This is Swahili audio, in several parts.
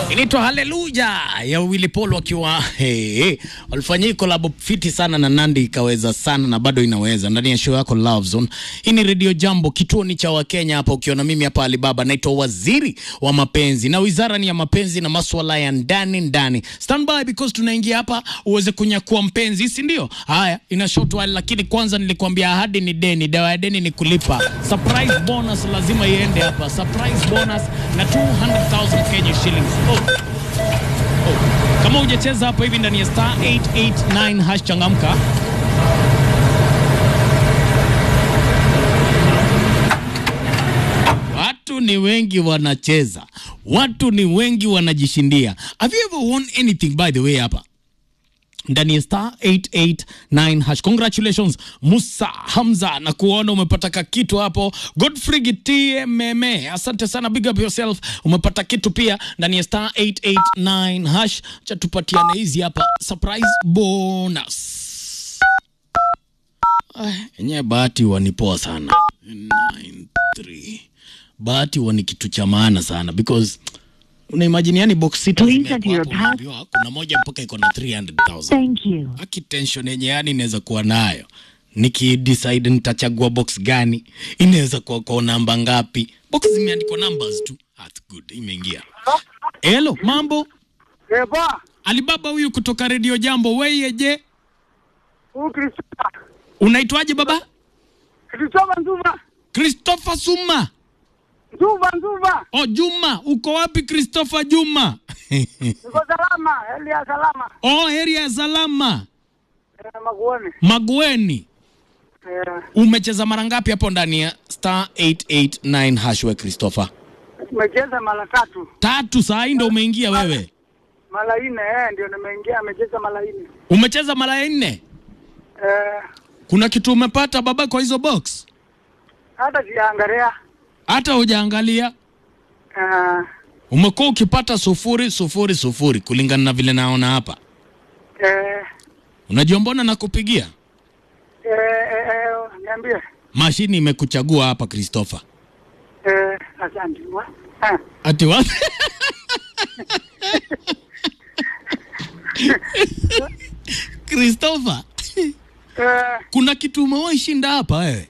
inaitwa Haleluya ya Willy Paul wakiwa hey, hey. walifanyia kolabo fiti sana na Nandi ikaweza sana na bado inaweza ndani ya show yako Love Zone. Hii ni Radio Jambo, kituo ni cha Wakenya hapa, ukiona mimi hapa Alibaba, naitwa waziri wa mapenzi na wizara ni ya mapenzi na maswala ya ndani ndani. Stand by because tunaingia hapa uweze kunyakua mpenzi, si ndio? Haya, ina short while, lakini kwanza nilikwambia ahadi ni deni, dawa ya deni ni kulipa. Surprise bonus lazima iende hapa, surprise bonus na 200,000 Kenya shillings. Oh. Oh. Kama hujacheza hapa hivi ndani ya star 889 hash changamka. Watu ni wengi wanacheza, watu ni wengi wanajishindia. Have you ever won anything by the way hapa ndani ya star 889 hash. Congratulations Musa Hamza, na kuona umepata kakitu hapo. Godfrey Gitie Meme, asante sana, big up yourself, umepata kitu pia ndani ya star 889 hash. Cha tupatiane hizi hapa surprise bonus. Ah, Enyewe bahati wanipoa sana 93 bahati wani kitu cha maana sana because una imagine yani box sita Please zimewekwa enter your hapo, pass- unaambiwa kuna moja mpaka iko na 300,000 Thank you. aki tension yenye yani inaweza kuwa nayo nikidecide nitachagua box gani inaweza kuwa kwa namba ngapi box zimeandikwa numbers tu That's good imeingia hello mambo Eba, alibaba huyu kutoka redio jambo weyeje huyu Christopher. unaitwaje baba Christopher Nzuva. christopher suma Nzuva, Nzuva. o juma uko wapi christopher juma Niko salama, hali ya salama. o heri ya salama Eh, Maguoni. magweni Eh, umecheza mara ngapi hapo ndani ya star 889 hashwe christopher tumecheza mara tatu. tatu saa hii ndo umeingia wewe Mara nne, eh, ndio nimeingia amecheza mara nne. umecheza mara ya nne Eh, kuna kitu umepata baba kwa hizo box hata sijaangalia. hata hujaangalia Eh, umekuwa ukipata sufuri sufuri sufuri kulingana na vile naona hapa eh, unajua mbona nakupigia eh, eh, eh, niambie. mashini imekuchagua hapa christopher Eh, asante. Wa- eh, ati wa christopher eh, kuna kitu umewahi shinda hapa wewe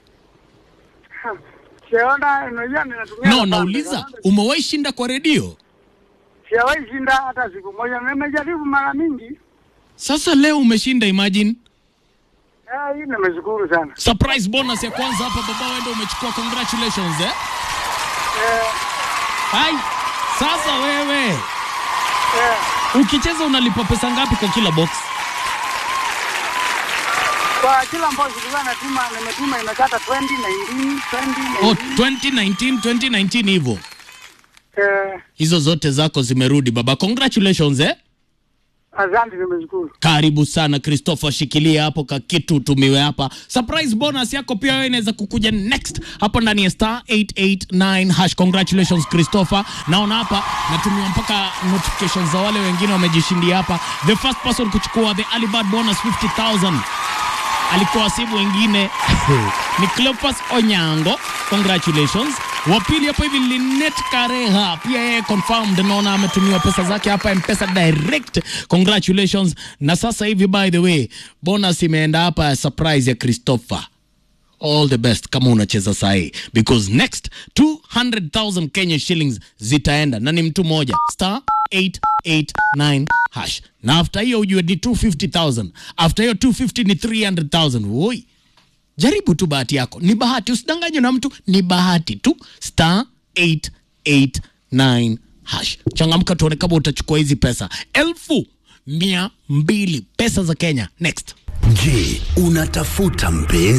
siona, unajua ninatumia. no nafasi. nauliza umewahi shinda kwa redio Sijawahi shinda hata siku moja. Nimejaribu mara mingi. sasa leo umeshinda imagine Eh, hii nimeshukuru sana. surprise bonus ya kwanza hapa baba wende umechukua congratulations eh? Eh, Hai, sasa wewe eh, ukicheza unalipa pesa ngapi kwa kila box kwa kila ambayo sikuwa natuma nimetuma imekata 20 19 20 oh, 19 2019 2019 hivyo eh, hizo zote zako zimerudi baba congratulations eh? asante nimeshukuru karibu sana christopher shikilia hapo ka kitu tumiwe hapa surprise bonus yako pia wewe inaweza kukuja next hapo ndani ya star 889 hash congratulations christopher naona hapa natumiwa mpaka notifications za wale wengine wamejishindia hapa the first person kuchukua the alibad bonus 50000 alikuwa simu wengine ni Cleopas Onyango, congratulations. Wa pili hapo hivi Linet Kareha, pia yeye confirmed, naona ametumiwa pesa zake hapa Mpesa direct, congratulations. Na sasa hivi by the way, bonus imeenda hapa ya surprise ya Christopher all the best kama unacheza sahi because next 200,000 Kenya shillings zitaenda na ni mtu mmoja star 889 hash na after hiyo ujue ni 250,000 after hiyo 250 ni 300,000 woi jaribu tu bahati yako ni bahati usidanganywe na mtu ni bahati tu star 889 hash changamka tuone kama utachukua hizi pesa elfu mia mbili pesa za Kenya next Je, unatafuta mpenzi?